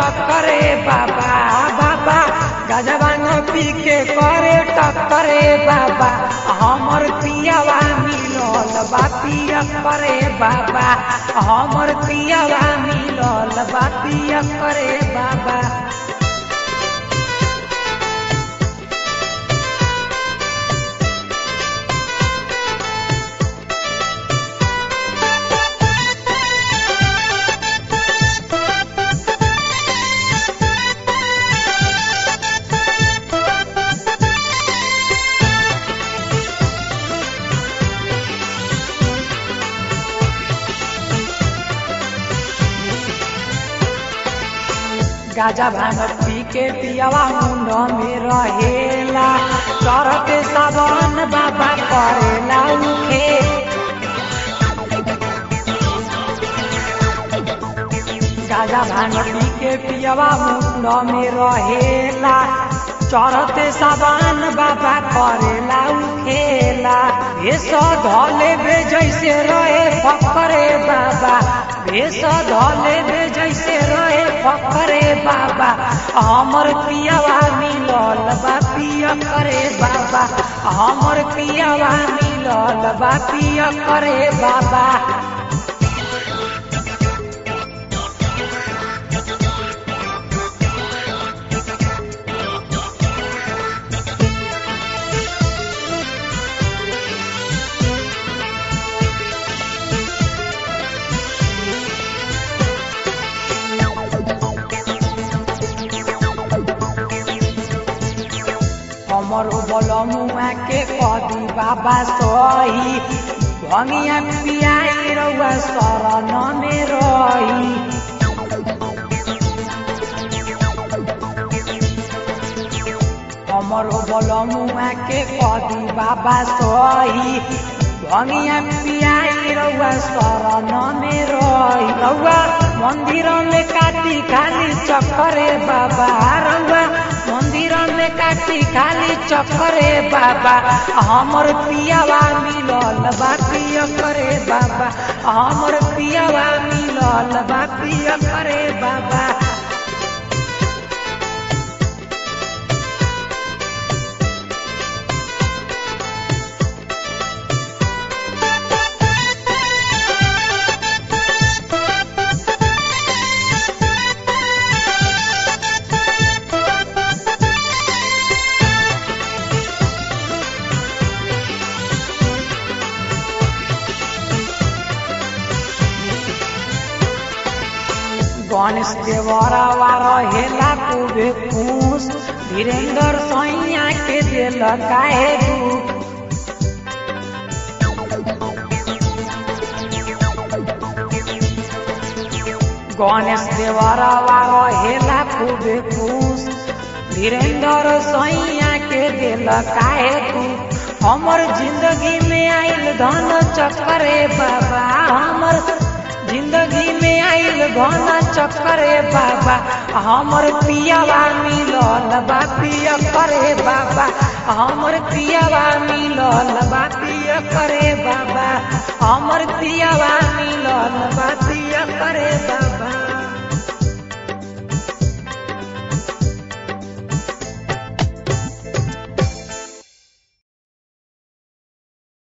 टक्करे बाबा बाबा गजबान पी के करे टक्करे बाबा हमर पियावा मिलल बा पिया करे बाबा हमर पियावा मिलल बा पिया करे बाबा गाजा भांग पी के पियावा मुंड में रहेला चरते सावन बाबा करेला उखे गाजा भांग पी के पियावा मुंड में रहेला चरते सावन बाबा करेला उखेला भेष धले बे जैसे रहे फकरे बाबा भेष धले बे जैसे रहे फकरे बाबा हमर पियावा मिलल बा पिया करे बाबा हमर पियावा मिलल बा पिया करे बाबा हमर बलमुआ के कदी बाबा सही भंगिया पियाई रउआ शरण में रही हमर बलमुआ के कदी बाबा सही भंगिया पियाई रउआ शरण में रही रउआ मंदिर में काटी खाली चक्करे बाबा रउआ मंदिर में काटी खाली चक्करे बाबा हमर पियावा मिलल बा पिया करे बाबा हमर पियावा मिलल बा पिया करे बाबा गणेश देवरवा रहेला खूबे खुश धीरेन्द्र सैया के दिल काहे दुख गणेश देवरवा रहेला खूबे खुश धीरेन्द्र सैया के दिल काहे दुख हमर जिंदगी में आइल धन चक्करे बाबा हमर जिंदगी में आइल घन चक्करे बाबा हमर पियावा मिलल बा पिया करे बाबा हमर पियावा मिलल बा पिया करे बाबा हमर पियावा मिलल बा पिया करे